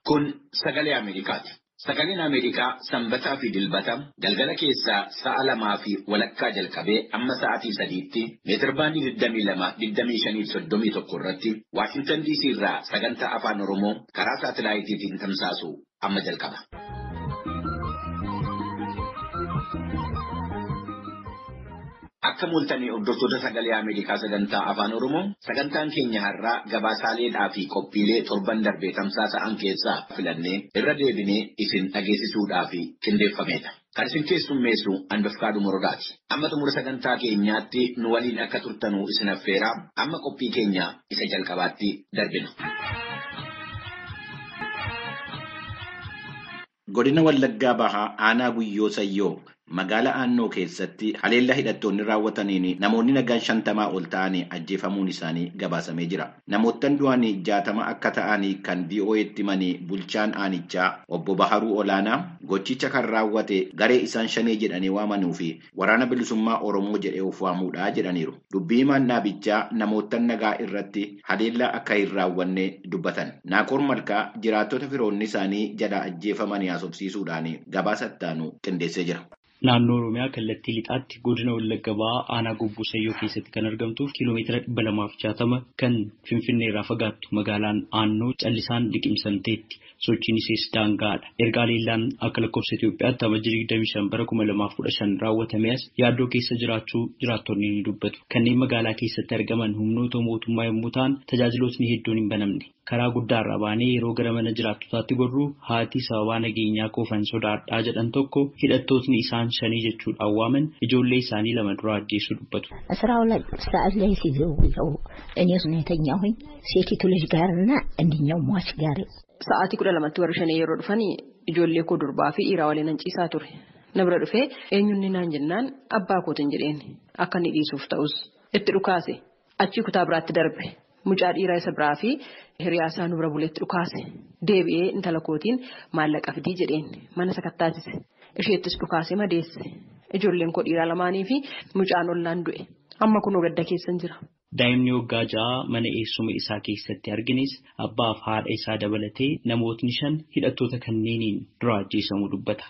Kun sagalee Ameerikaati. Sagaleen Ameerikaa sanbataa fi dilbata galgala keessaa sa'a lamaa fi walakkaa jalqabee amma sa'aatii sadiitti meetirbaandii 22-25-31 irratti Waashintan DC irraa sagantaa afaan Oromoo karaa saatilaayitiitiin tamsaasu amma jalqaba. Akka mul'atanii hordoftoota sagalee Ameerikaa sagantaa afaan Oromoo sagantaan keenya har'aa gabaasaaleedhaa fi qophiilee torban darbee tamsaasa'an keessaa filannee irra deebinee isin dhageessisuudhaaf qindeeffameedha. Kan isin keessummeessu handofkaadhu morodaati. Amma xumura sagantaa keenyaatti nu waliin akka turtanuu isin affeeraa amma qophii keenya isa jalqabaatti darbina. Godina Wallaggaa Bahaa Aanaa Guyyoo Sayyoo magaalaa Aannoo keessatti haleellaa hidhattoonni raawwataniin namoonni nagaan shantamaa ol ta'anii ajjeefamuun isaanii gabaasamee jira. Namoottan du'anii jaatama akka ta'anii kan VOA'tti himanii bulchaan aanichaa obbo Baharuu Olaanaa gochicha kan raawwate garee isaan shanee jedhanii waamanuu fi waraana bilisummaa Oromoo jedhee of waamuudha jedhaniiru. Dubbii himaan dhaabichaa namoottan nagaa irratti haleellaa akka hin raawwanne dubbatan. Naaqor Malkaa jiraattota firoonni isaanii jala ajjeefamanii haasofsiisuudhaan gabaasa ittaanu qindeessee jira. Naannoo Oromiyaa kallattii lixaatti godina Wallagga Bahaa aanaa Gobbuu Sayyoo keessatti kan argamtuuf kiiloomeetira dhibba lamaaf jaatama kan Finfinnee irraa fagaattu magaalaan Aannoo callisaan liqimsamteetti. Sochiin ishee daangaadha. Erga haleellaan akka lakkoofsa Itoophiyaatti amajjii 25 bara 2015 raawwatame as yaaddoo keessa jiraachuu jiraattonni ni dubbatu. Kanneen magaalaa keessatti argaman humnoota mootummaa yommuu ta'an tajaajilootni hedduun hin banamne. Karaa guddaarraa baanee yeroo gara mana jiraattotaatti gorru haati sababaa nageenyaa koofan sodaadhaa jedhan tokko hidhattootni isaan shanii jechuudhaan waaman ijoollee isaanii lama dura ajjeessu dubbatu. ስራው ላይ ሰዓት ላይ ሲዘው እኔ የተኛሁኝ ሴቲቱ ልጅ ጋርና እንድኛው ሟች ጋር Sa'aatii kudha lamatti warri shanii yeroo dhufan ijoollee koo durbaa fi dhiiraa waliin nan ciisaa ture. Na bira dhufee eenyunni naan jennaan abbaa kootiin jedheen akka inni dhiisuuf ta'us itti dhukaase achii kutaa biraatti darbe mucaa dhiiraa isa biraa fi hiriyaa isaa nu bira buleetti dhukaase deebi'ee intala kootiin maallaqa fidii jedheen mana sakattaasise isheettis dhukaase madeesse ijoolleen koo dhiiraa lamaanii fi mucaan ollaan du'e amma kunoo gadda keessan jira. Daa'imni waggaa ja'a mana eessuma isaa keessatti argines abbaaf haadha isaa dabalatee namootni shan hidhattoota kanneeniin dura ajjeesamuu dubbata.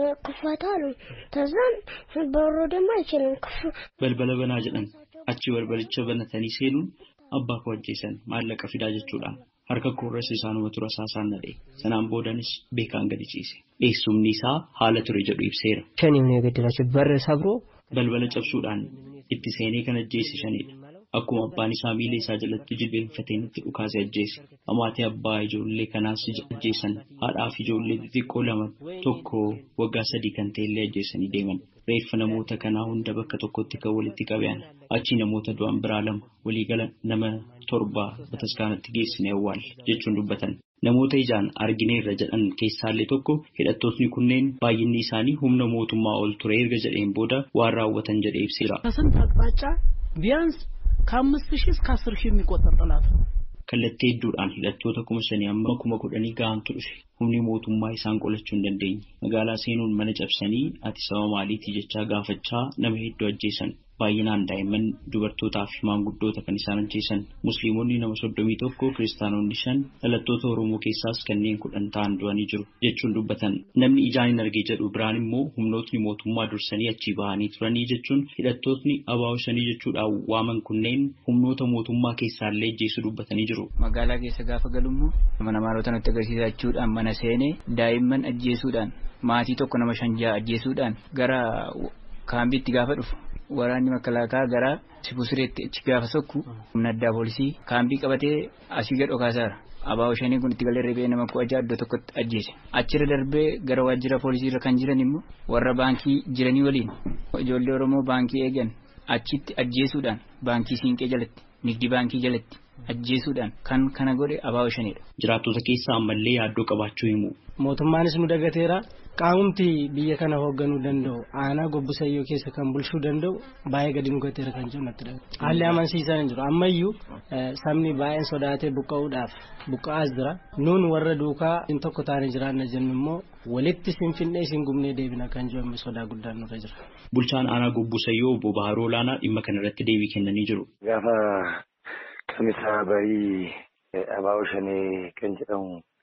ክፈታሉ ተዛን በሮ ደግሞ አይችልም ክፉ Balbala banaa jedhan achi balbalicha banatanii seenuun abbaa koo ajjeesan maallaqa fidaa jechuudhaan harka koorras isaanuma tura saasaan nadhe sanaan boodanis beekaan gadi ciise eessumni isaa haala ture jedhu ibseera. ሸኔም ነው የገደላቸው በር ሰብሮ Balbala cabsuudhaan itti seenee kan ajjeese shanidha. Akkuma abbaan isaa miila isaa jalatti jilbeenfateen itti dhukaase ajjeese. Amaatii abbaa ijoollee kanaas ajjeesan. Haadhaa fi ijoollee xixiqqoo lama tokko waggaa sadii kan ta'ellee ajjeesanii deeman. Reeffa namoota kanaa hunda bakka tokkotti kan walitti qaban. Achi namoota du'an biraa lama waliigala nama torba bataskaanatti geessine awwaalle jechuun dubbatan. Namoota ijaan argineerra jedhan keessaallee tokko hidhattootni kunneen baay'inni isaanii humna mootummaa ol ture erga jedheen booda waan raawwatan jedhee ibseera. ከስንት አቅጣጫ ቢያንስ ከአምስት ሺህ እስከ አስር ሺህ የሚቆጠር ጠላት ነው። Kallattii hedduudhaan hidhattoota kuma shanii amma kuma kudhanii gahantu dhufe. Humni mootummaa isaan qolachuu hin dandeenye. Magaalaa seenuun mana cabsanii ati sababa maaliitii jechaa gaafachaa nama hedduu ajjeesan. Baay'inaan daa'imman dubartootaa fi maanguddoota kan isaan ajjeesan. Musliimonni nama soddomii tokko kiristaanonni shan dhalattoota Oromoo keessaas kanneen kudhan ta'an du'anii jiru jechuun dubbatan. Namni ijaan hin arge jedhu biraan immoo humnootni mootummaa dursanii achii bahanii turanii jechuun hidhattootni abaa'oo shanii jechuudhaan waaman kunneen humnoota mootummaa keessaallee ajjeessu dubbatanii jiru. magaalaa keessa gaafa galummoo mana maalota nutti agarsiisa jechuudhaan mana seenee daa'imman ajjeesuudhaan maatii tokko nama shan ja'a ajjeesuudhaan gara kaambiitti gaafa dhufu waraanni makalaakaa gara sibusireetti achi gaafa sokku humna addaa poolisii kaambii qabatee asii gad dhokaasaara. Abaa'oo shanii kun itti galee reebee nama kudha ja'a iddoo tokkotti ajjeese. Achirra darbee gara waajjira poolisiirra kan jiran immoo warra baankii jiranii waliin ijoollee Oromoo baankii eegan achitti ajjeesuudhaan baankii siinqee jalatti nigdi baankii jalatti ajjeesuudhaan kan kana godhe abaa'oo shaniidha. Jiraattota keessaa ammallee yaaddoo qabaachuu himu. mootummaanis nu dagateera qaamumti biyya kana hoogganuu danda'u aanaa gobbusayyoo keessa kan bulchuu danda'u baay'ee gadi nu gateera kan jiru natti dhaga'e haalli amansiisaa hin jiru ammayyuu sabni baay'een sodaatee buqqa'uudhaaf buqqa'aas jira nuun warra duukaa hin tokko taane jiraanna jennu immoo walitti sinfinnee isin gumnee deebina kan jiru sodaa guddaan nurra jira. Bulchaan aanaa gobbusayyoo obbo Baharoo Olaanaa dhimma kanarratti deebii kennanii jiru. Gaafa kamisaa barii abaa'oo shanee kan jedhamu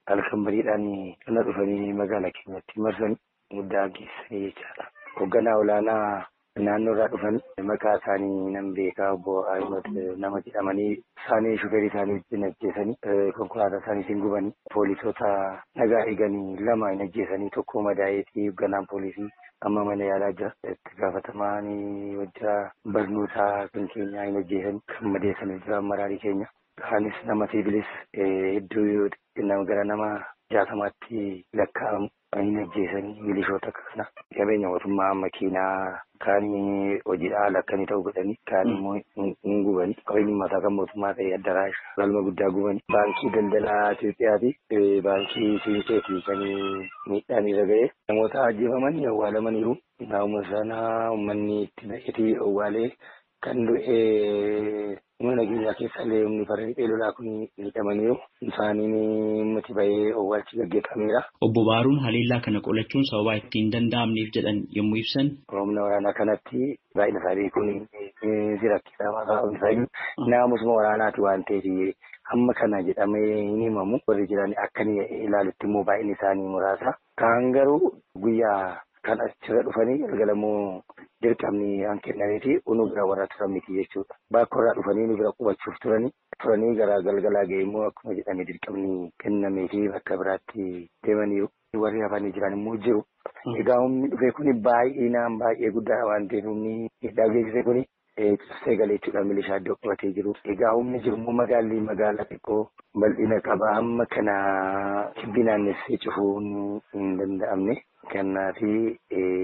halkan bariidhaan kana dhufanii magaalaa keenyatti marsan guddaa geessanii jechaadha. Hoogganaa olaanaa naannoo irraa dhufan maqaa isaanii nan beekaa obbo Ahimad nama jedhamanii isaanii shuferii isaanii wajjin ajjeesanii konkolaataa isaaniitiin gubanii poolisoota nagaa eeganii lama hin ajjeesanii tokko madaa'eetii hoogganaan poolisii amma mana yaalaa jira. Itti gaafatamaan wajjira barnootaa kan keenyaa hin ajjeesan kan madeessanii jira maraarii keenya. Kaanis nama siivilis hedduu nama gara nama jaatamaatti lakkaa'amu hin ajjeesanii milishoota kana qabeenya mootummaa makiinaa kaan hojiidhaa lakkanii ta'uu godhanii kaan immoo hin gubanii qabeenyi mataa kan mootummaa ta'e addaraash galma guddaa gubanii baankii daldalaa Itoophiyaati baankii Sibiiteeti kan miidhaan irra ga'e namoota ajjeefamanii awwaalamaniiru naannoo sana uummanni itti naqetii awwaalee kan du'e mana nageenyaa keessa illee humni farda lolaa kun miidhamaniiru isaaniin ummati bahee awwaalchi gaggeeffameera. Obbo Baaruun haleellaa kana qolachuun sababaa ittiin danda'amneef jedhan yommuu ibsan. Humna waraanaa kanatti baay'ina isaanii kun rakkisaa maqaa isaanii naamusuma waraanaati waan ta'eef hamma kana jedhamee hin himamu warri jiran akka ilaalutti immoo baay'inni isaanii muraasa. Kaan garuu guyyaa kan achirra dhufanii galgalamuu dirqamni an kennameeti unu bira warra turan miti jechuudha. Bakka warraa dhufanii nu bira qubachuuf turanii turanii gara galgalaa ga'e immoo akkuma jedhame dirqamni kennameefi bakka biraatti deemaniiru. Warri hafanii jiran immoo jiru. Egaa humni dhufe kuni baay'inaan baay'ee guddaadha waan ta'eef humni hidhaa geessise kuni cabsee galee jechuudha milishaa iddoo qabatee jiru. Egaa humni jiru immoo magaalli magaalaa xiqqoo bal'ina qaba amma kana kibbi naannessee cufuun hin danda'amne. Kennaafi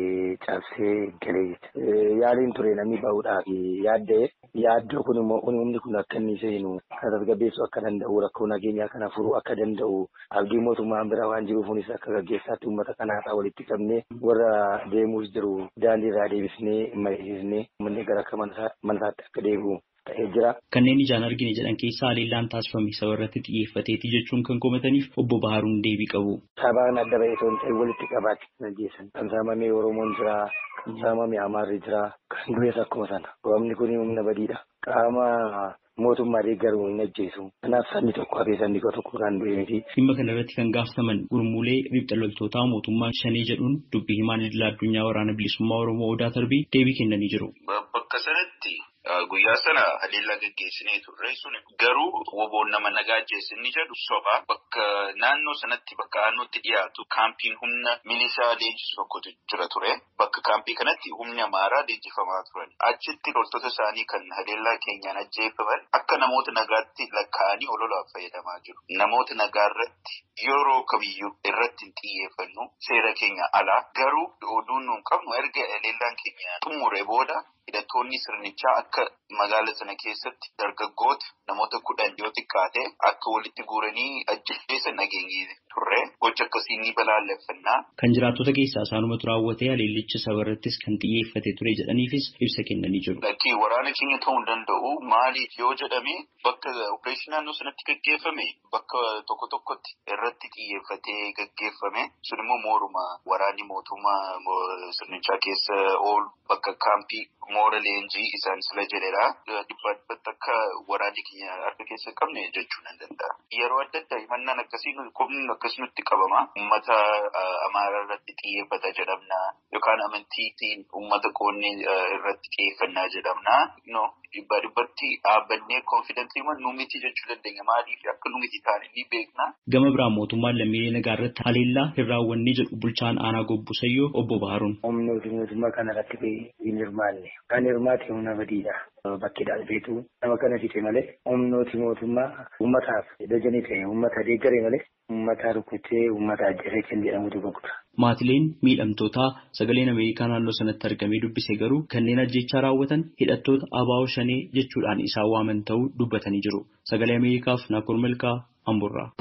cabsee galee jechuudha. Yaaliin ture namni bahuudhaaf yaadda'e yaaddoo kun immoo humni kun akka inni seenu kan tasgabbeessuu akka danda'u rakkoo nageenyaa kana furuu akka danda'u abdii mootummaan bira waan jiruufunis akka gaggeessaatti uummata kanaasaa walitti qabnee warra deemuus jiru daandii irraa deebisnee mariisisnee uummanni gara akka manasaatti akka deebi'u. Kanneen ijaan argine jedhan keessaa haleellaan taasifame saba irratti xiyyeeffateeti jechuun kan komataniif obbo Baharuun deebii qabu. Sabaan adda bahee osoo hin ta'in walitti qabaatti kan ajjeesan. Kan saamame Oromoon jira, kan saamame Amaarri jira, kan du'es akkuma sana. Roobni kun humna badiidha. Qaama mootummaa deeggaruu hin ajjeesu. Kanaaf sanni tokko hafee sanni tokko kan du'e miti. Dhimma kana irratti kan gaafataman gurmuulee riphxa loltootaa mootummaa shanee jedhuun dubbii himaan idil addunyaa waraana bilisummaa Oromoo Odaa Tarbii deebii kennanii jiru. Bakka sanatti guyyaa sana haleellaa gaggeessinee turre sun garuu woboon nama nagaa ajjeesinni jedhu soba bakka naannoo sanatti bakka aanootti dhiyaatu kaampiin humna milishaa leenjisu tokkotu jira ture bakka kaampii kanatti humni amaaraa leenjifamaa turan achitti loltoota isaanii kan haleellaa keenyaan ajjeefaman akka namoota nagaatti lakkaa'anii ololaaf fayyadamaa jiru namoota nagaa irratti yeroo kamiyyuu irratti hin xiyyeeffannu seera keenya alaa garuu oduun nuun qabnu erga haleellaan keenya xumure booda hidhattoonni sirnichaa akka magaala sana keessatti dargaggoota namoota kudhan yoo xiqqaate akka walitti guuranii ajjeesan nageenye turre gocha akkasii ni balaaleffannaa. Kan jiraattota keessaa isaanumatu raawwatee haleellicha saba irrattis kan xiyyeeffate ture jedhaniifis ibsa kennanii jiru. Lakkii waraana keenya ta'uu hin danda'u maaliif yoo jedhame bakka opereeshinii naannoo sanatti gaggeeffame bakka tokko tokkotti irratti xiyyeeffatee gaggeeffame sun immoo mooruma waraanni mootummaa sirnichaa keessa oolu bakka kaampii moora leenjii isaan sila jedhedha. Dhibbatti akka waraanni keenya harka keessa qabne jechuu nan danda'a. Yeroo adda addaa himannaan akkasii qubni akkasii nutti qabama. Uummata amaaraa irratti xiyyeeffata jedhamna yookaan amantiitiin uummata qoonnee irratti xiyyeeffannaa jedhamna. No dhibbaa dhibbatti dhaabbannee konfidentii nu miti jechuu dandeenya. Maaliif akka nu miti taane ni beekna. Gama biraan mootummaan lammiilee nagaa irratti haleellaa hin raawwanne jedhu bulchaan aanaa gobbusayyoo obbo Baaruun. Humnooti mootummaa kana irratti hin hirmaanne. Kan hirmaate humna badiidha. Bakki dhaalbeetu nama kana fixe malee humnooti mootummaa uummataaf dajanii ta'e uummata deeggare malee uummata rukutee uummata ajjeesee kan jedhamutu gurgura. Maatileen miidhamtootaa sagaleen Ameerikaa naannoo sanatti argamee dubbise garuu kanneen ajjechaa raawwatan hidhattoota abaa'oo shanee jechuudhaan isaan waaman ta'uu dubbatanii jiru. Sagalee Ameerikaaf Naakoor Malkaa Amburraa.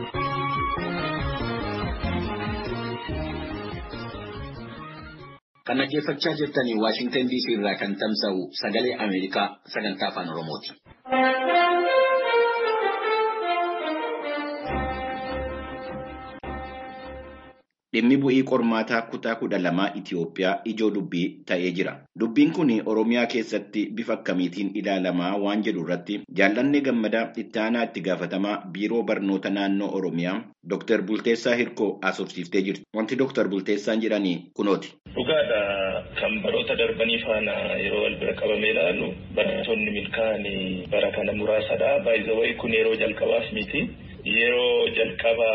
Kan dhaggeeffachaa jirtanii Waashingtan DC irraa kan tamsa'u sagalee Ameerikaa sagantaa afaan Oromooti. dhimmi bu'ii qormaataa kutaa kudha lamaa Itoophiyaa ijoo dubbii ta'ee jira. Dubbiin kun Oromiyaa keessatti bifa akkamiitiin ilaalamaa waan jedhu irratti jaallanni gammadaa itti aanaa itti gaafatamaa biiroo barnoota naannoo Oromiyaa Dr. Bulteessaa Hirkoo asoofsiiftee jirti. Wanti Dr. Bulteessaan jedhanii kunooti. Dhugaadha kan baroota darbanii faana yeroo wal bira qabamee ilaalu barattoonni milkaa'anii bara kana muraasadha. Baay'ee kun yeroo jalqabaaf miti. Yeroo jalqaba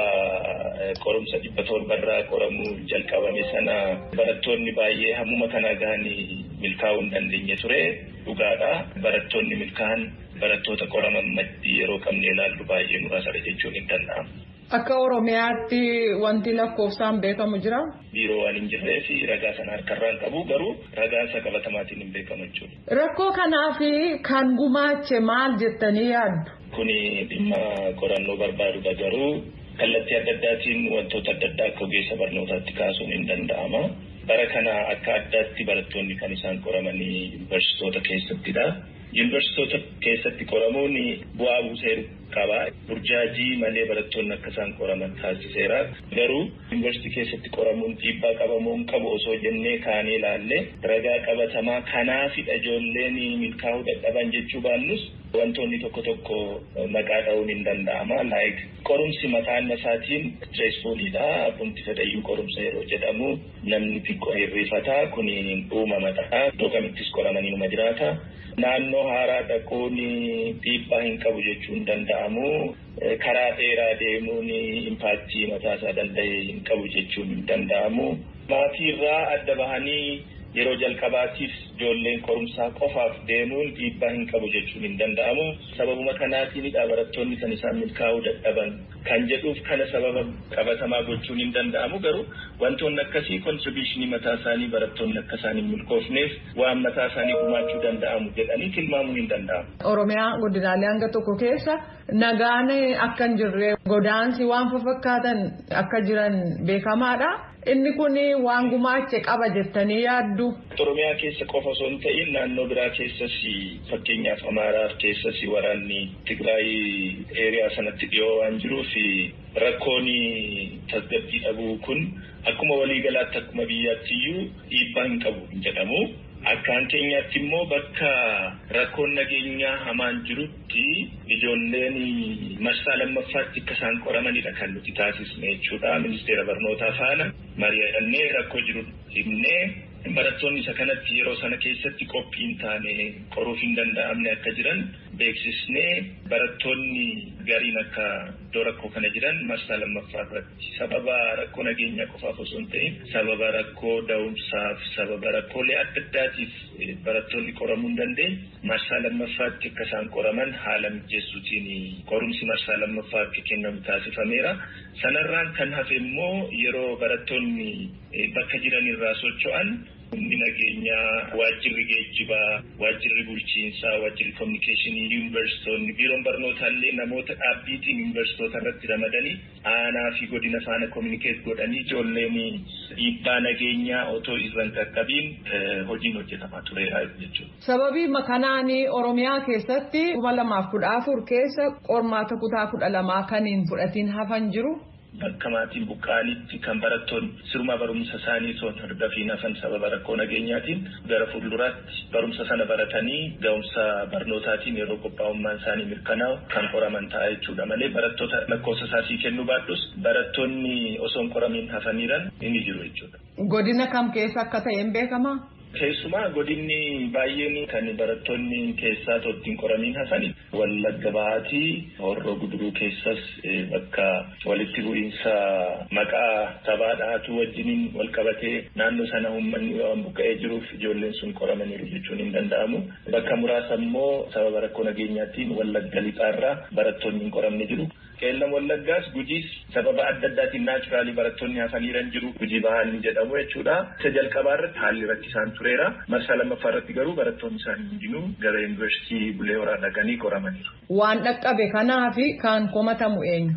qorumsa dhibba torbarraa qoramuu jalqabame sana barattoonni baay'ee hammuma kana gahanii milkaa'uu hin dandeenye ture. Dhugaadha. Barattoonni milkaa'an barattoota qoraman maddii yeroo qabne ilaallu baay'ee muraasadha jechuun hin danda'amu. Akka Oromiyaatti wanti lakkoofsaan beekamu jira. Biiroo waan hin jirree fi ragaa sana harkarraan qabu garuu ragaa isa qabatamaatiin hin beekamu jechuudha. Rakkoo kanaaf kan gumaache maal jettanii yaaddu? Kuni dhimma qorannoo barbaadudha garuu kallattii adda addaatiin wantoota adda addaa akka ogeessa barnootaatti kaasuun hin danda'ama. Bara kana akka addaatti barattoonni kan isaan qoramanii yuunivarsiitoota keessattidha. Yuunivarsiitoota keessatti qoramuun bu'aa buuseeru qaba. Burjaajii malee barattoonni akka isaan qoraman taasiseera. Garuu yuunivarsiitii keessatti qoramuun dhiibbaa qabamuu hin qabu osoo jennee kaanee ilaalle ragaa qabatamaa kanaafidha ijoolleen milkaa'uu dadhaban jechuu baannus wantoonni tokko tokko maqaa dha'uun hin danda'ama. Laayik qorumsi mataan isaatiin stressfuulidha. Abbumti fedhayyuu qorumsa yeroo jedhamu namni xiqqoo hirrifataa kun uumamadha. Iddoo kamittis qoramanii numa jiraata. Naannoo haaraa dhaquun dhiibbaa hin qabu jechuun hin danda'amu. Karaa dheeraa deemuun impaaktii mataasaa danda'e hin qabu jechuun hin danda'amu. Maatiirraa adda bahanii yeroo jalqabaatiif ijoolleen qorumsaa qofaaf deemuun dhiibbaa hin qabu jechuun hin danda'amu. Sababuma kanaatiinidha barattoonni kan isaan milkaa'uu dadhaban kan jedhuuf kana sababa qabatamaa gochuun hin danda'amu garuu wantoonni akkasii kontribiishinii mataa isaanii barattoonni akka isaan hin milkoofneef waan mataa isaanii gumaachuu danda'amu jedhanii tilmaamuu hin danda'amu. Oromiyaa godinaalee hanga tokko keessa nagaan akka hin jirre godaansi waan fakkaatan akka jiran beekamaadha. Inni kun waan gumaache qaba jettanii yaaddu. Oromiyaa keessa qofa osoo hin ta'in naannoo biraa keessas fakkeenyaaf Amaaraa keessas waraanni Tigraay eeriyaa sanatti dhiyoo waan jiruuf rakkoon tasgabbii dhabuu kun akkuma waliigalaatti akkuma biyyaattiyyuu dhiibbaa hin qabu hin jedhamu. Akkaan keenyaatti immoo bakka rakkoon nageenyaa hamaan jirutti ijoolleen marsaa lammaffaatti akka isaan qoramanidha kan nuti taasisne jechuudha. Ministeera barnootaa faana mari'annee rakkoo jiru himnee barattoonni isa kanatti yeroo sana keessatti qophii hin taane qoruuf hin danda'amne akka jiran beeksisnee barattoonni gariin akka iddoo rakkoo kana jiran marsaa lammaffaa irratti sababa rakkoo nageenyaa qofaaf osoo hin ta'in sababa rakkoo da'umsaaf sababa rakkoolee adda addaatiif barattoonni qoramuu hin dandeenye marsaa lammaffaatti akka isaan qoraman haala mijeessuutiin qorumsi marsaa lammaffaa akka kennamu taasifameera. Sanarraan kan hafe immoo yeroo barattoonni bakka jiran irraa socho'an humni nageenyaa waajjirri geejjibaa waajjirri bulchiinsaa waajjirri kominikeeshinii yuunivarsiitoonni biiroon barnootaallee namoota dhaabbiitiin yuunivarsiitoota irratti ramadanii aanaa fi godina faana kominikeet godhanii ijoolleen dhiibbaa nageenyaa otoo irraan qaqqabiin hojiin hojjetamaa tureera jechuudha. Sababii kanaan Oromiyaa keessatti kuma lamaaf kudha afur keessa qormaata kutaa kudha lamaa kan hin fudhatiin hafan jiru. Bakka maatiin buqqaanitti kan barattoonni siruma barumsa isaanii osoo hordofiin hafan sababa rakkoo nageenyaatiin gara fuulduraatti barumsa sana baratanii ga'umsa barnootaatiin yeroo qophaa'ummaan isaanii mirkanaa'u kan qoraman ta'a jechuudha malee barattoota lakkoofsa isaasii kennuu baadhus barattoonni osoo hin qoramiin hafaniiran inni jiru jechuudha. Godina kam keessa akka ta'e hin beekamaa? Keessumaa godinni baay'een kan barattoonni keessaa ittiin qoramiin hafani wallagga bahaatii horroo guduruu keessas bakka walitti bu'iinsa maqaa sabaa dhahatu wajjiniin wal qabatee naannoo sana uummanni waan buqqa'ee jiruuf ijoolleen sun qoramaniiru jechuun hin danda'amu. Bakka muraasa immoo sababa rakkoo nageenyaatiin wallagga lixaarraa barattoonni hin qoramne jiru. Qeellam wallaggaas gujiis sababa adda addaatiin naachuraalii barattoonni hafaniiran jiru gujii bahaan jedhamu jechuudha. Isa jalqabaa irratti haalli rakkisaan tureera. Marsaa lammaffaa irratti garuu barattoonni isaanii hundinuu gara yuunivarsiitii bulee horaa dhaqanii qoramaniiru. Waan dhaqqabe kanaa fi kan komatamu eenyu?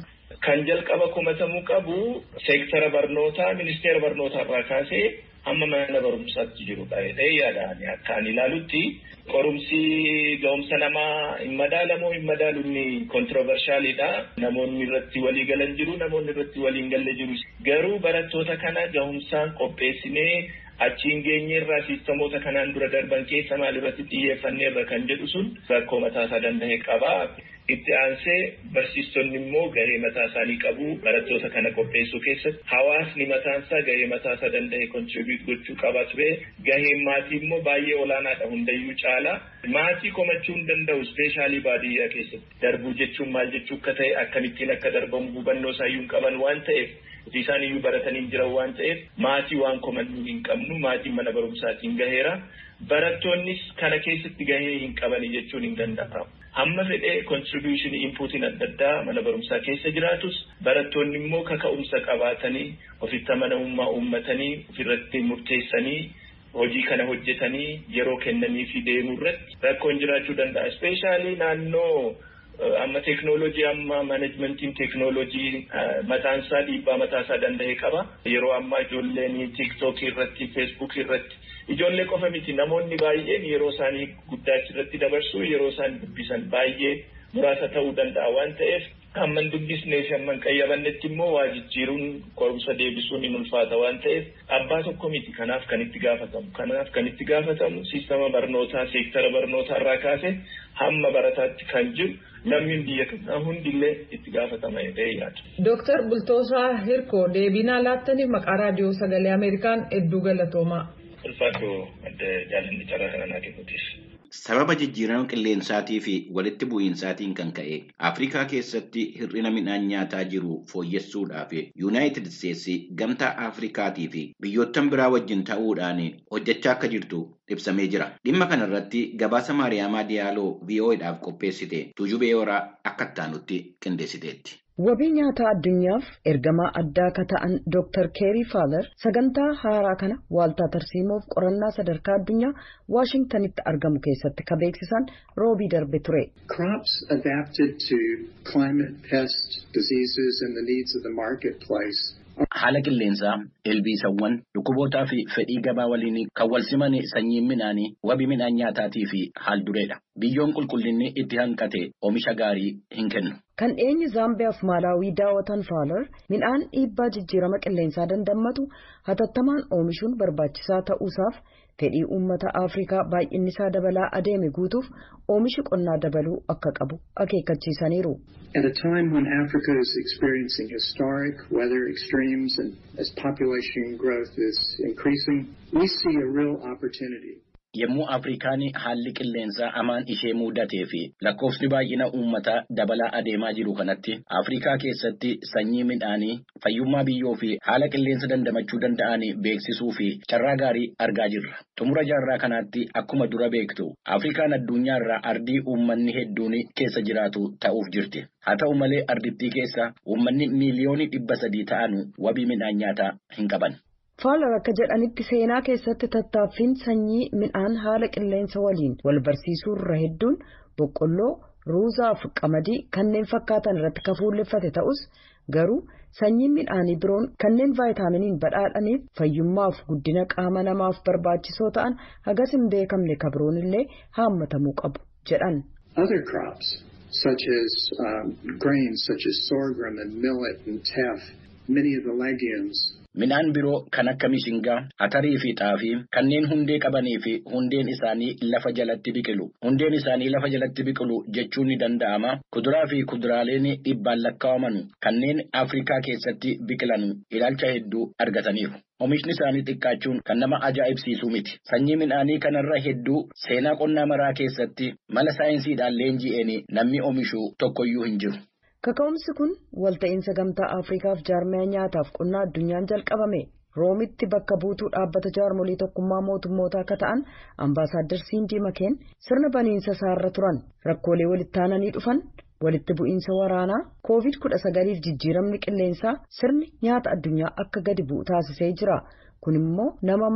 kan jalqaba kumatamuu qabu seektara barnootaa ministeera barnootaa irraa kaasee hamma mana barumsaatti jirudha jedhee yaadaan akka ani ilaalutti qorumsi ga'umsa namaa hin madaalamoo hin madaalu inni kontirovershaaliidha. Namoonni irratti walii galan jiru namoonni irratti walii hin galle jiru. Garuu barattoota kana ga'umsaan qopheessinee achiin geenyeerraa siistamoota kanaan dura darban keessa maal irratti xiyyeeffanneerra kan jedhu sun rakkoo mataasaa danda'e qaba. Itti aansee barsiistonni immoo gahee mataa isaanii qabu barattoota kana qopheessuu keessatti hawaasni mataansaa gahee mataasaa danda'e kontribiut gochuu qaba ture gaheen maatii immoo baay'ee olaanaadha hundayyuu caala maatii komachuu hin danda'u ispeeshaalii baadiyyaa keessatti darbuu jechuun maal jechuu akka ta'e akkamittiin akka darbamu hubannoo isaayyuu hin qaban waan ta'eef hojii isaan iyyuu baratanii hin jiran waan ta'eef maatii waan komannuu hin qabnu maatiin mana barumsaatiin gaheera barattoonnis kana keessatti gahee hin qabani jechuun hin danda'amu. Hamma fedhee kontribuushinii inpuutiin adda addaa mana barumsaa keessa jiraatus barattoonni immoo kaka'umsa qabaatanii ofitti amanamummaa uummatanii ofirratti murteessanii hojii kana hojjetanii yeroo kennanii fi deemuu irratti rakkoon jiraachuu danda'a. Ispeeshaalii naannoo amma teeknooloojii amma maneejmentiin teeknooloojii mataansaa dhiibbaa mataasaa danda'e qaba. Yeroo ammaa ijoolleen tiiktookii irratti feesbuukii irratti ijoollee qofa miti namoonni baay'een yeroo isaanii guddaachi irratti dabarsu yeroo isaan dubbisan baay'ee muraasa ta'uu danda'a waan ta'eef hamman dubbisnee fi hamman qayyabannetti immoo waa jijjiiruun qorumsa deebisuun hin ulfaata waan ta'eef abbaa tokko miti kanaaf kan itti gaafatamu kanaaf kan itti gaafatamu siistama barnootaa seektara barnootaa irraa kaase hamma barataatti kan jiru lammiin biyya kanaa hundillee itti gaafatama jedhee yaada. Dooktar Bultoosaa Hirkoo deebinaa laattaniif maqaa raadiyoo sagalee Ameerikaan hedduu galatoomaa. ulfaatu adda jaalalli carraa kana naa kennuutiif. Sababa jijjiirama qilleensaatii fi walitti bu'iinsaatiin kan ka'e Afrikaa keessatti hir'ina midhaan nyaataa jiru fooyyessuudhaaf Yuunaayitid Isteetsi gamtaa Afrikaatii fi biyyoottan biraa wajjin ta'uudhaan hojjechaa akka jirtu ibsamee jira. Dhimma kana irratti gabaasa Maariyaamaa Diyaaloo VOAdhaaf qopheessite Tuujubee Horaa akka ittaanutti qindeessiteetti. Wabii nyaataa addunyaaf ergamaa addaa akka ta'an Dr. Keerii Faaler sagantaa haaraa kana waaltaa tarsiimoof qorannaa sadarkaa addunyaa Waashingtanitti argamu keessatti ka beeksisan roobii darbe ture. Crops adapted to climate, pest, diseases and the needs of the marketplace Haala qilleensaa, ilbiisawwan, dhukkubootaa fi fedhii gabaa waliin kan wal siman sanyiin midhaanii wabii midhaan nyaataatii fi haal dureedha. Biyyoon qulqullinni itti hanqate oomisha gaarii hin kennu. Kan eenyu Zaambiyaaf Maalaawii daawwatan Faalar midhaan dhiibbaa jijjiirama qilleensaa dandammatu hatattamaan oomishuun barbaachisaa ta'uusaaf fedhii uummata Afrikaa baay'inni isaa dabalaa adeeme guutuuf oomishi qonnaa dabaluu akka qabu akeekkachiisaniiru. At a time when Africa is experiencing historic weather extremes and as population growth is increasing, we see a real opportunity. Yommuu Afrikaan haalli qilleensaa amaan ishee mudatee fi lakkoofsi baay'ina uummataa dabalaa adeemaa jiru kanatti Afrikaa keessatti sanyii midhaanii fayyummaa biyyoo fi haala qilleensa dandamachuu danda'an beeksisuu fi carraa gaarii argaa jirra. Xumura jaarraa kanaatti akkuma dura beektu Afrikaan addunyaarraa ardii uummanni hedduun keessa jiraatu ta'uuf jirti. Haa ta'u malee ardittii keessa uummanni miiliyoonii dhibba sadii ta'an wabii midhaan nyaataa hin qaban. Faalar akka jedhanitti seenaa keessatti tattaaffiin sanyii midhaan haala qilleensa waliin wal barsiisuu irra hedduun boqqolloo, ruuzaa fi qamadii kanneen fakkaatan irratti kan fuulleffate ta'us garuu sanyiin midhaanii biroon kanneen vaayitaaminiin badhaadhaniif fayyummaaf guddina qaama namaaf barbaachisoo ta'an hagas hin beekamne kabroon illee haammatamuu qabu jedhan. Other crops such as um, grains such as sorghum and millet and teff, many of the legumes Midhaan biroo kan akka mishingaa, atarii fi xaafii kanneen hundee qabanii fi hundeen isaanii lafa jalatti biqilu. Hundeen isaanii lafa jalatti biqilu jechuun ni danda'ama. Kuduraa fi kuduraaleen dhibbaan lakkaa'aman kanneen Afrikaa keessatti biqilan ilaalcha hedduu argataniiru. Oomishni isaanii xiqqaachuun kan nama ajaa'ibsiisu miti. Sanyii midhaanii kanarra hedduu seenaa qonnaa maraa keessatti mala saayinsiidhaan leenji'een namni oomishu tokkoyyuu hin jiru. Kaka'umsi kun walta'iinsa gamtaa Afriikaaf jaarmiyaa nyaataaf qonnaa addunyaan jalqabame roomitti bakka buutuu dhaabbata jaarmolii tokkummaa mootummootaa akka ta'an ambaasaaddar Siindii Makeen sirna baniinsa isaarra turan rakkoolee walitti aananii dhufan walitti bu'iinsa waraanaa koovid kudha sagaliif jijjiiramni qilleensaa sirni nyaata addunyaa akka gadi bu'u taasisee jira kun immoo nama mara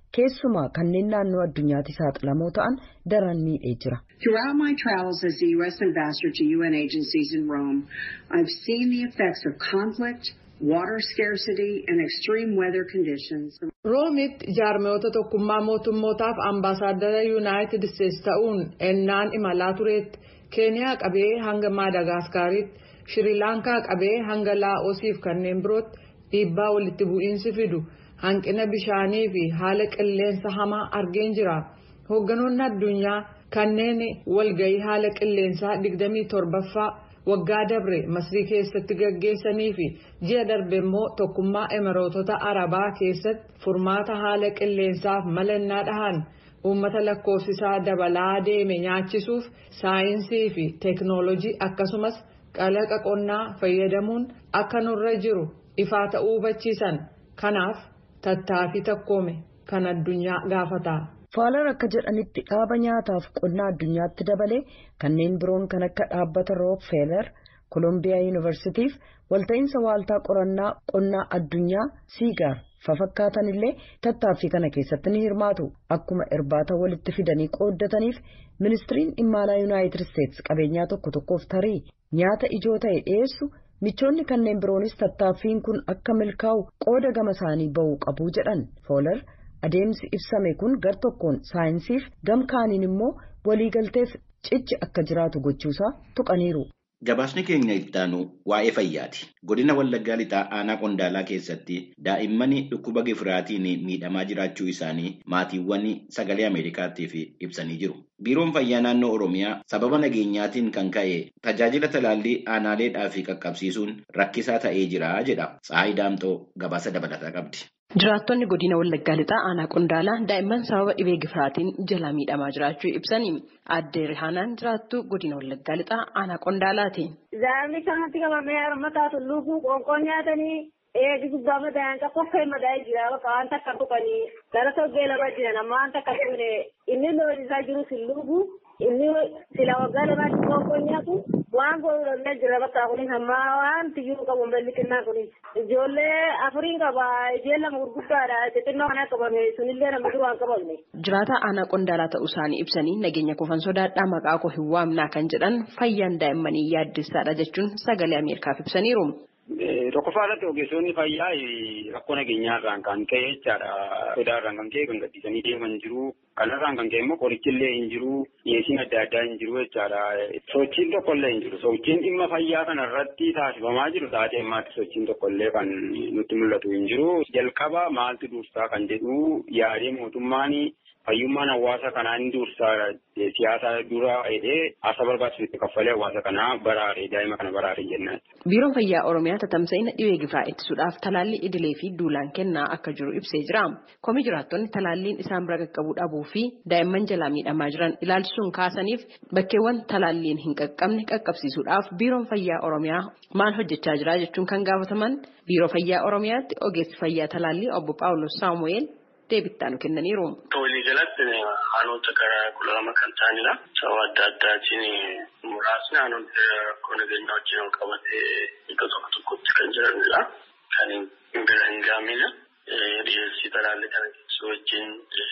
keessumaa kanneen naannoo addunyaatti saaxilamoo ta'an daran miidhee jira. Throughout my travels as the U.S. ambassador to UN agencies in Rome, I've seen the effects of conflict, water scarcity and extreme weather conditions. Roomitti jaarmiyoota tokkummaa mootummootaaf ambaasaaddara yuunaayitid isteetsi ta'uun ennaan imalaa tureetti keeniyaa qabee hanga maadagaskaritti shirilaankaa qabee hanga laa'oosiif kanneen birootti dhiibbaa walitti bu'iinsi fidu hanqina bishaanii fi haala qilleensa hamaa argeen jira hoogganoonni addunyaa kanneen walgahii haala qilleensaa 27ffaa waggaa dabre masrii keessatti gaggeessanii fi ji'a darbe immoo tokkummaa emireetota arabaa keessatti furmaata haala qilleensaaf malannaa dhahan uummata lakkoofsisaa dabalaa deeme nyaachisuuf saayinsii fi teeknoolojii akkasumas qalaqa qonnaa fayyadamuun akka nurra jiru ifaa ta'uu hubachiisan kanaaf tattaaffii takkoome kan addunyaa gaafata. Faalar akka jedhanitti dhaaba nyaataaf qonnaa addunyaatti dabalee kanneen biroon kan akka dhaabbata Rockefeller, Kolombiyaa Yuunivarsiitiif walta'iinsa waaltaa qorannaa qonnaa addunyaa Siigaar fafakkaatan illee tattaaffii kana keessatti ni hirmaatu. Akkuma irbaata walitti fidanii qooddataniif ministiriin dhimma alaa Yuunaayitid Isteetsi qabeenyaa tokko tokkoof tarii nyaata ijoo ta'e dhiyeessu michoonni kanneen biroonis tattaaffiin kun akka milkaa'u qooda gama isaanii ba'uu qabu jedhan Foolar. adeemsi ibsame kun gar tokkoon saayinsiif gam kaaniin immoo waliigalteef cichi akka jiraatu gochuusaa tuqaniiru. Gabaasni keenya ittaanu waa'ee fayyaati. Godina Wallaggaa Lixaa Aanaa Qondaalaa keessatti daa'imman dhukkuba gifiraatiin miidhamaa jiraachuu isaanii maatiiwwan sagalee Ameerikaatiif ibsanii jiru. Biiroon Fayyaa Naannoo Oromiyaa sababa nageenyaatiin kan ka'e tajaajila talaallii aanaaleedhaa fi qaqqabsiisuun rakkisaa ta'ee jira jedha. Tsaayi Daamxoo gabaasa dabalataa qabdi. Jiraattonni godina Wallaggaa Lixaa Aanaa Qondaalaa daa'imman sababa dhibee gifiraatiin jala miidhamaa jiraachuu ibsanii aadde Rihaanaan jiraattu godina Wallaggaa Lixaa Aanaa Qondaalaati. Daa'imni kanatti qabamee harmataa tulluufuu qoonqoon nyaatanii eegi gubbaa madaa'an qaqqoo ka'e madaa'ee jira bakka waan takka tuqanii gara toggee lama jiran amma waan takka tuqne inni loon isaa jiru silluufuu inni sila waggaa lamaatti qoonqoon nyaatu waan godhullee jira bakka kunis amma waan tiyyuu qabu balli xinnaa kunis ijoollee afuriin qaba ijeen lama gurguddaadha xixinnoo kana qabame sunillee nama duraan qabamne. Jiraata aanaa qondaalaa ta'uu isaanii ibsanii nageenya kofan sodaadhaa maqaa koo hin waamnaa kan jedhan fayyaan daa'immanii yaaddessaadha jechuun sagalee Ameerikaaf ibsaniiru. Tokkoffaa irratti ogeessonni fayyaa rakkoo nageenyaarraan kan ka'e jechaadha. Sodaarraan kan ka'e kan gadhiisanii deeman jiru. Kanarraan kan ka'e immoo qorichillee hin jiru. Dhiyeessiin adda addaa hin jiru jechaadha. Sochiin tokkollee hin jiru. Sochiin dhimma fayyaa kanarratti taasifamaa jiru taatee ammaatti sochiin tokkollee kan nutti mul'atu hin jiru. Jalqaba maaltu dursaa kan jedhu yaadee mootummaan fayyummaan hawaasa kanaa ni dursaa siyaasa dura jedhee asa barbaachisutti kaffalee hawaasa kanaa baraare daa'ima kana baraare jennaan. Biiroon Fayyaa Oromiyaa tatamsa'ina dhibee gifiraa ittisuudhaaf talaallii idilee fi duulaan kennaa akka jiru ibsee jira. Komii jiraattonni talaalliin isaan bira qaqqabuu dhabuu fi daa'imman jalaa miidhamaa jiran ilaalchisuun kaasaniif bakkeewwan talaalliin hin qaqqabne qaqqabsiisuudhaaf Biiroon Fayyaa Oromiyaa maal hojjechaa jira jechuun kan gaafataman Biiroo Fayyaa Oromiyaatti ogeessi fayyaa talaallii obbo Paawulos Saamu'eel deebittaan kennaniiru. Walii galatti haalota gara kudha lama kan ta'anidha. Sababa adda addaatiin muraasni haalota rakkoo nageenyaa wajjin wal qabatee iddoo tokko tokkotti kan jiranidha. Kan bira hin gaamine dhiyeessii talaallii kana keessaa wajjin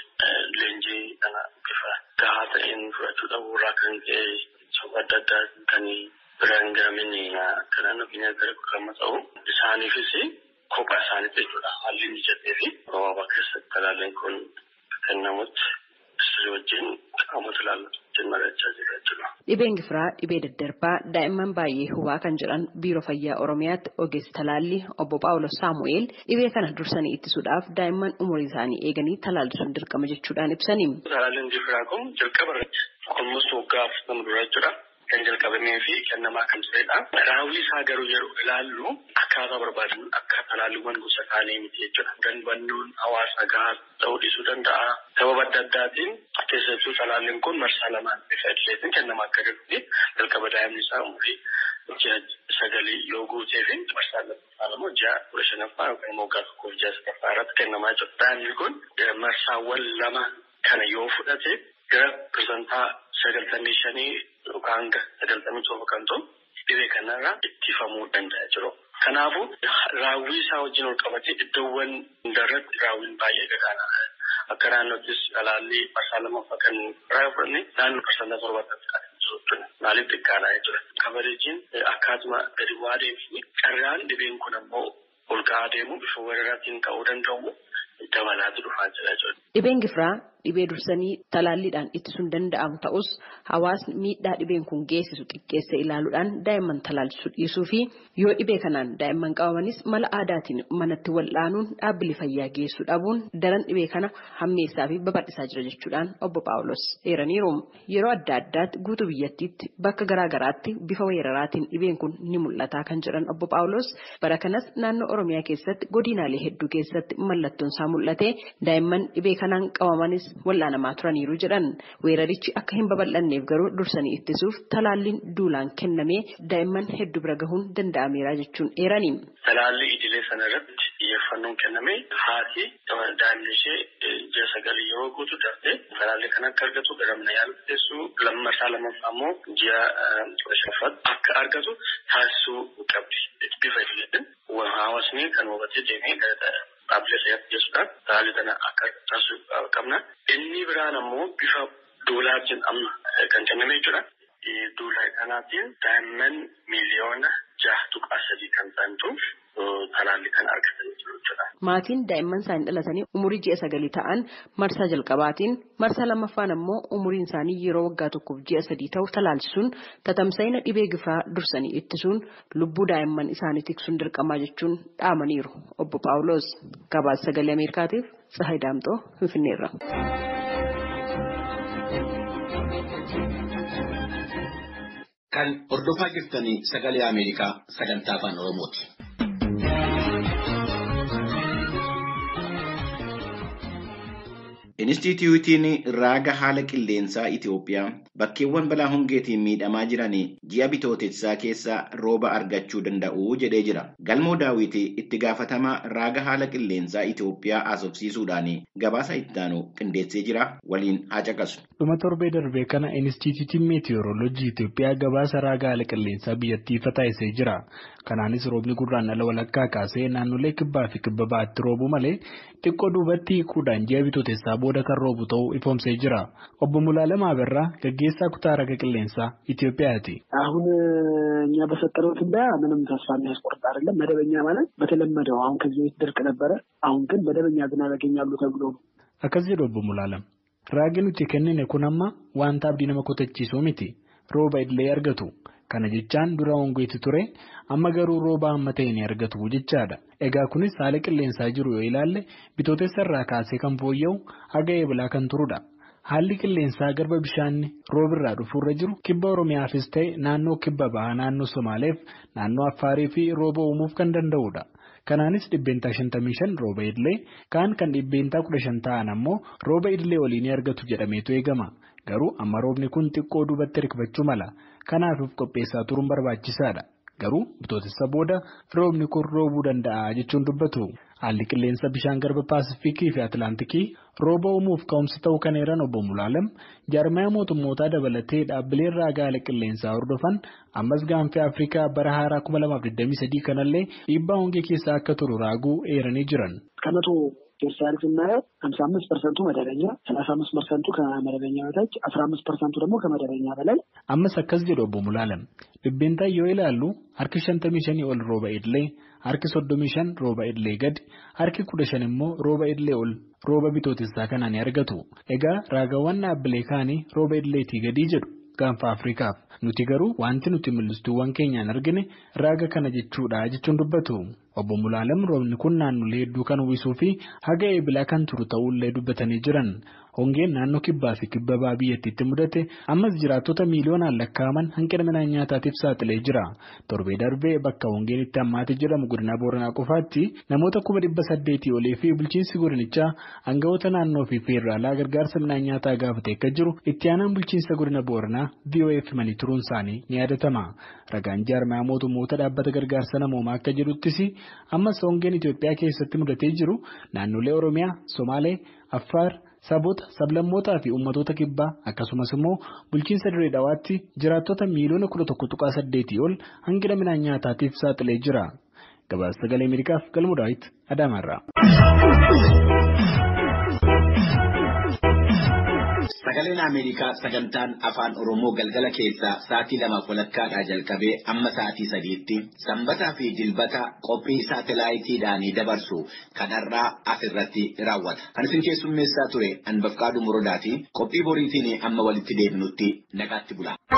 leenjii kana bifa gahaa ta'een fudhachuu dhabuurraa kan ka'e sababa adda addaa kan bira hin gaamine akka naannoo keenya gara kudha lama ta'u isaaniifis kophaa isaaniitti jechuudha. Haalli mijatee fi gabaabaa keessatti talaalliin kun kennamutti sirrii wajjin qaamota ilaallatu wajjin mari'achaa jira jechuudha. Dhibeen gifiraa dhibee daddarbaa daa'imman baay'ee hubaa kan jedhan biiroo fayyaa oromiyaatti ogeessi talaallii obbo Paawulos Saamu'eel dhibee kana dursanii ittisuudhaaf daa'imman umurii isaanii eeganii talaallisuun dirqama jechuudhaan ibsanii. Talaalliin gifiraa kun jalqaba irratti almost waggaa afurtama dura jechuudha. kan jalqabamee fi kennamaa kan turedha. Raawwii isaa garuu yeroo ilaallu akkaataa barbaadan akka talaalliiwwan gosa kaanii miti jechuudha. Danbannoon hawaasa gahaa ta'uu dhiisuu danda'a. Sababa adda addaatiin keessattuu talaalliin kun marsaa lamaan bifa idileetiin kennamaa akka jirutti jalqaba daa'imni isaa umurii ji'a sagalii yoo guutee fi marsaa lammaffaa immoo ji'a kudha shanaffaa yookaan immoo waggaa tokkoof ji'a sadaffaa irratti kennamaa jira. Daa'imni kun marsaawwan lama kana yoo fudhate gara pirsantaa sagaltamii shanii yookaan hanga sagaltamii torba kan ta'u dhibee kanarraa ittifamuu danda'a jiru. Kanaafuu raawwii isaa wajjin ol qabatee iddoowwan hundarratti raawwiin baay'ee gadaanaa akka naannoottis talaalli marsaa lammaffaa kan biraa fudhanne naannoo parsantaa torbaatti kan jiru jechuudha. Maaliif xiqqaadha jechuudha. Kabareejiin akkaatuma gadi bu'aa deemee carraan dhibeen kun ammoo ol ka'aa deemu bifa weeraraatiin ka'uu danda'u dabalaatu dhufaa jira jechuudha. Dhibeen gifiraa dhibee dursanii talaalliidhaan ittisuun danda'amu ta'us hawaasni miidhaa dhibeen kun geessisu xiqqeessa ilaaluudhaan daa'imman talaalchisuu dhiisuu fi yoo dhibee kanaan daa'imman qabamanis mala aadaatiin manatti wal'aanuun dhaabbilee fayyaa geessuu dhabuun daran dhibee kana hammeessaa fi babal'isaa jira jechuudhaan obbo Paawulos eeraniiru. Yeroo adda addaatti guutuu biyyattiitti bakka garaa garaatti bifa weeraraatiin dhibeen kun ni mul'ata kan jedhan obbo Paawulos bara kanas naannoo Oromiyaa keessatti godinaalee hedduu keessatti mallattoon isaa mul'ate daa'imman dhibee kanaan qabamanis wal'aanamaa turaniiru jedhan weerarichi akka hin babal'anneef garuu dursanii ittisuuf talaalliin duulaan kennamee daa'imman hedduu bira gahuun danda'ameera jechuun eerani. Talaalli idilee sana irratti xiyyeeffannoon kennamee haati daa'imni ishee ji'a sagalii yeroo guutu darbee talaalli kan akka argatu gara mana yaalaa teessuu lammasaa lammaffaa immoo ji'a kudha shanaffaatti akka argatu taasisuu qabdi. Bifa idileetiin hawaasni kan hubatee deemee dhaabbilee fayyaatti geessuudhaan talaalli kana akka taasisuu qabna. Inni biraan ammoo bifa duulaatiin amma kan kenname jechuudha. Duulaa kanaatiin daa'imman miiliyoona jaha tuqaa sadii kan ta'antu talaalli kan argatan jechuudha. Maatiin daa'imman isaanii dhalatanii umurii ji'a sagalii ta'an marsaa jalqabaatiin marsaa lammaffaan ammoo umuriin isaanii yeroo waggaa tokkoof ji'a sadii ta'u talaalchisuun tatamsa'ina dhibee gifiraa dursanii ittisuun lubbuu daa'imman isaanii tiksuun dirqamaa jechuun dhaamaniiru obbo Paawulos gabaasa sagalee Ameerikaatiif Tsahayi Daamxoo Finfinneerra. Kan hordofaa jirtanii sagalee Ameerikaa sagantaa afaan Oromooti. Inistituutiin raaga haala qilleensaa Itoophiyaa bakkeewwan balaa hongeetiin miidhamaa jiran ji'a bitootessaa keessa rooba argachuu danda'u jedhee jira. Galmoo daawwitii itti gaafatamaa raaga haala qilleensaa Itoophiyaa haasofsiisuudhaan gabaasa ittaanu qindeessee jira waliin haa caqasu. Dhuma torbee darbee kana Inistituutiin Meetiyooroolojii Itoophiyaa gabaasa raaga haala qilleensaa biyyattii ifa taasisee jira. Kanaanis roobni gurraan ala walakkaa kaasee naannolee kibbaa fi kibba ba'aatti roobuu malee xiqqoo duubatti hiikuudhaan ji'a bitootessaa booda kan roobu ta'uu ifoomsee jira. Obbo Mulaalem Aberraa gaggeessaa kutaa raga qilleensaa ኢትዮጵያቲ አሁን እኛ በሰጠነው ትንበያ ምንም ተስፋ የሚያስቆርጥ አይደለም። መደበኛ ማለት በተለመደው አሁን ከዚህ በፊት ድርቅ ነበረ። አሁን ግን መደበኛ ዝናብ ያገኛሉ ተብሎ ነው። akkas jedhu obbo Mulaalem raagi nuti kennine kun amma wanta abdii nama kutachiisuu miti rooba illee argatu kana jechaan dura hongeetti ture amma garuu rooba amma ta'e ni argatu jechaadha. Egaa kunis haala qilleensaa jiru yoo ilaalle bitootessa irraa kaasee kan fooyya'u haga eebilaa kan turudha. Haalli qilleensaa garba bishaanni roobirraa dhufuurra jiru kibba Oromiyaafis ta'e naannoo kibba bahaa naannoo Somaaleef naannoo Affaarii fi rooba uumuuf kan danda'udha. Kanaanis dhibbeentaa 55 rooba idilee kaan kan dhibbeentaa 15 ta'an ammoo rooba idilee waliin argatu jedhameetu eegama. Garuu amma roobni kun xiqqoo duubatti hirkifachuu mala. Kanaafis qopheessaa turuun barbaachisaadha. Garuu bitootessa booda roobni kun roobuu danda'a jechuun dubbatu. Haalli qilleensa bishaan garba Paasifikii fi Atilaantikii rooba uumuuf ka'umsa ta'uu kan eeran obbo Mulaalem jaarmaya mootummootaa dabalatee dhaabbileen raaga haala qilleensaa hordofan ammas gaanfee Afrikaa bara haaraa 2023 kanallee dhiibbaa hongee keessaa akka turu raaguu eeranii jiran. ከመቶ ፔርሰንት ስናየው ሀምሳ አምስት ፐርሰንቱ መደበኛ ሰላሳ አምስት ፐርሰንቱ ከመደበኛ በታች አስራ አምስት ፐርሰንቱ ደግሞ ከመደበኛ በላይ ammas akkas jedhu obbo Mulaalem dhibbeentaa yoo ilaallu harki shantamii shanii ol rooba idilee harki soddomii shan rooba idilee gadi harki kudha shan immoo rooba idilee ol rooba bitootessaa kanaan ni argatu egaa raagawwan dhaabbilee kaanii rooba idileetii gadii jedhu gaanfa Afrikaaf nuti garuu wanti nuti mul'istuuwwan keenyaan argine raaga kana jechuudha jechuun dubbatu. Obbo Mulaalem roobni kun naannolee hedduu kan uwwisuu fi haga eebilaa kan turu ta'ullee dubbatanii jiran. Hongeen naannoo kibbaa fi kibba bahaa biyyattiitti mudate ammas jiraattota miiliyoonaan lakkaa'aman hanqina midhaan nyaataatiif saaxilee jira. Torbee darbee bakka hongeen itti hammaate jedhamu godina Booranaa qofaatti namoota kuma dhibba saddeetii olii fi bulchiinsi godinichaa aangawoota naannoo fi feeraalaa gargaarsa midhaan nyaataa gaafate akka jiru itti aanaan bulchiinsa godina Booranaa VOF himanii turuun isaanii ni yaadatama. Ragaan jaarmaya mootummoota dhaabbata gargaarsa namoomaa akka jedhuttis ammas hongeen Itoophiyaa keessatti mudatee jiru naannolee Oromiyaa, Somaalee, Affaar, Saboota, sablammootaa fi uummattoota kibbaa akkasumas immoo bulchiinsa dirree dhawaatti jiraattota miiliyoona kudha tokko tuqaa saddeetii ol hanqina midhaan nyaataatiif saaxilee jira. Gabaasa sagalee Ameerikaaf galmu daawwiti Adaamaarraa. Sagaleen Ameerikaa sagantaan afaan Oromoo galgala keessaa sa'aatii lamaaf walakkaadhaa jalqabee amma sa'aatii sadiitti sanbataa fi dilbata qophii saatalaayitiidhaan dabarsu kanarraa asirratti raawwata. Kan isin keessummeessaa ture Anbafqaaduu Muradaati. Qophii boriitiin amma walitti deebinutti nagaatti bula.